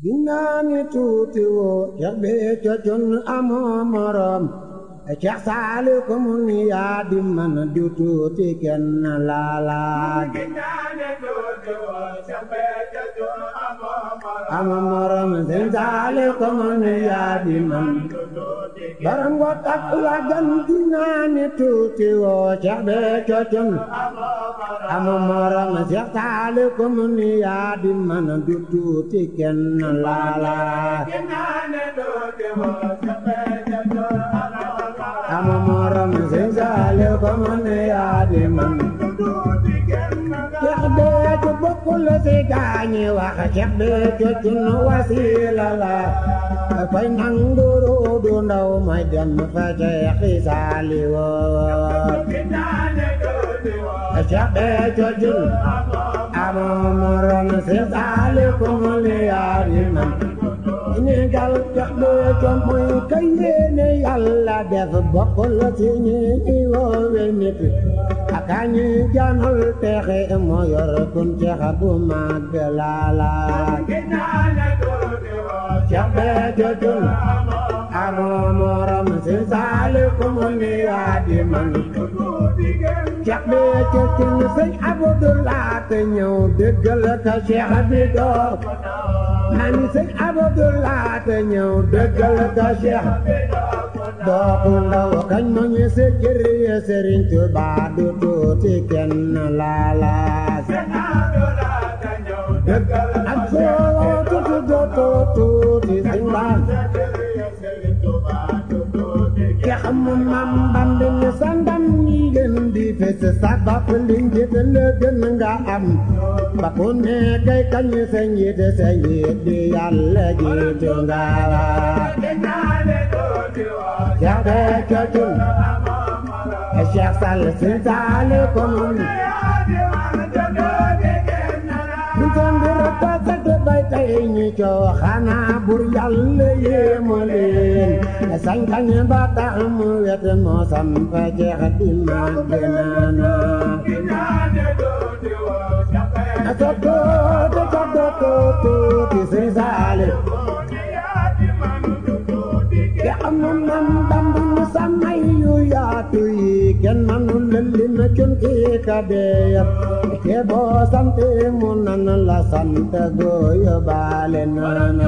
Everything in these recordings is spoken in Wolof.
ginnaani tuuti woo Cheikh Béthio Thioune amoo morom Cheikh Saliou ko mu ni yaa di man du tuuti kenn laala ginnaani tuuti woo Cheikh Béthio Thioune amoo morom amoo morom Sëñ Saliou ko mu ni yaa di man baram ngo tak la gan ginnaani tuuti woo Cheikh Béthio Thioune amoo morom Cheikh Saliou ko mu ni yaa di man du tuuti kenn laala ginnaani tuuti woo Cheikh Béthio Thioune amoo morom Sëñ Saliou ko mu ni yaa di man Cheikh Béthio bokkul ci gaañi wax Cheikh Béthio Thioune wasiila la fay nanguru du ndaw may dem fa Cheikh Saliou ginnaani tuuti woo Cheikh Béthio Thioune amoo morom Sëñ Saliou ko mu ni yaa di man ni gal Cheikh Béthio muy ka yéene Yàlla def bokkul ci ñi woowe nit aka ñi janul texe moo yor kun Cheikh bu mag laala ginnaani tuuti woo Cheikh Béthio Thioune amoo morom Sëñ Saliou ko mu ni yaa di man Cheikh Béthio Thioune sëñ Abdoulaye te ñëw dëggal ka Cheikh bi doo man sëñ Abdoulaye te ñëw dëggal ka Cheikh doo ku ndaw kañ ma ñu sa cër ya Sëriñ Tuubaa du tuuti kenn laala ak soo tuuti doo tuuti sëñ baan ke xam mam bambi ni sa ndam ñi gën di fes sa bopp li njit la gën nga am ba ku ne kay kañ sa njiit sa njiit di yàlla jiitu nga Cheikh Béthio Thioune Cheikh Sall Sëñ Saliou ko mun ñu ko mbir ta sat bay tey ñu coo xanaa bur yàlla yéemu leen sañ-sañ ba tax mu wet moo samp jeex di màgg naana sa tuuti sa tuuti Sëñ Saliou te amul man dambu nu samay yu yaatu yi kenn manul lëlli na cun kii ka dee te boo sante mu nan la sant gooyo baale nana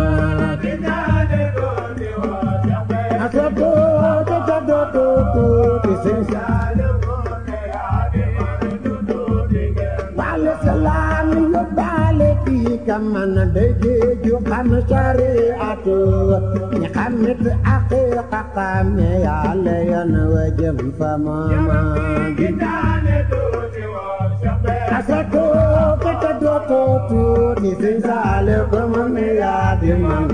asa tuuti sa tuuti Sëñ baale salaam yu baale kii ka man day géeju xam sariatu ñi xamit aqiqa xame yàlla yan wa jëm fa mama asa tuuti te dootu tuuti Sëñ Saliou ko mu ne yaa di man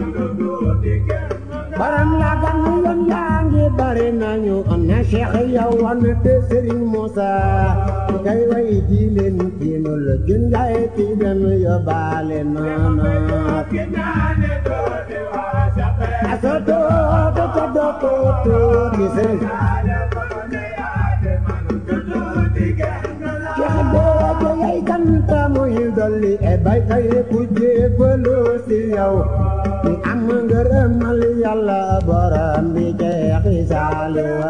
baram la gan yoon yaa ngi bari nañu na Cheikh yow wan te Serigne Moussa kay way ji leen kiinul jun yaay ti dem yóbbaale noonu asa tuuti te dootu tuuti Sëñ Cheikh Béthio yay canta muy dolli e bay tay ku jébbalu si yow ni am ngërëmal Yàlla borom bi Cheikh Saliou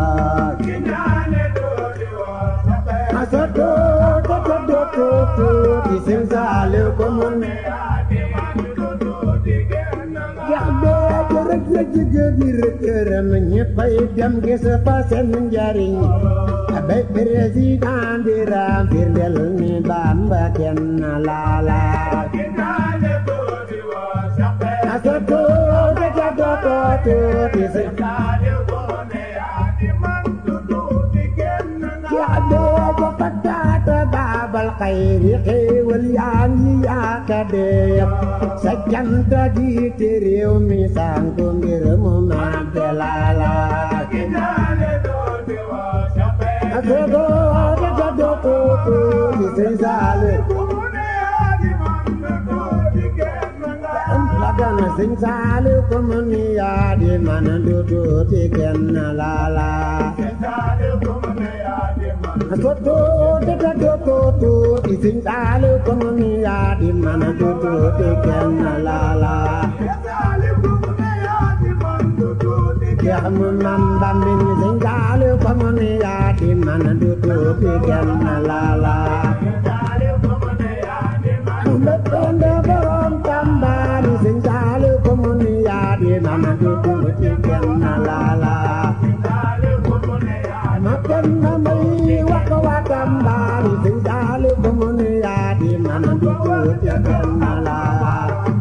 asa tuuti te dootu tuuti Sëñ Saliou ko mu ne Cheikh Béthio rek la jóge biir këram ñëppay dem gis fa seen njariñ bay président di raam firndeel ni Bamba kenn laala asa tuuti te dootu tuuti Sëñ Cheikh Béthio fataata baabal xayri xéewal yaa ngi yaaka dee sa cant di te réew mi sanku mbir mu màgg laala asa tuuti te dootu tuuti Sëñ Saliou la gana Sëñ Saliou ko mu ni yaa di man du tuuti kenn laala asa tuuti te dootu tuuti Sëñ Saliou ko mu ni yaa di man du tuuti kenn laala Cheikh mu mam bambin sëñ Saaliw ko mu ni yaa di man du tuuti kenn la la Mbëkkënde borom tambaani sëñ Saaliw ko mu ni yaa di man du tuuti kenn la la ma kenn may wax wa tambaani sëñ Saaliw ko mu ni yaa di man du tuuti kenn la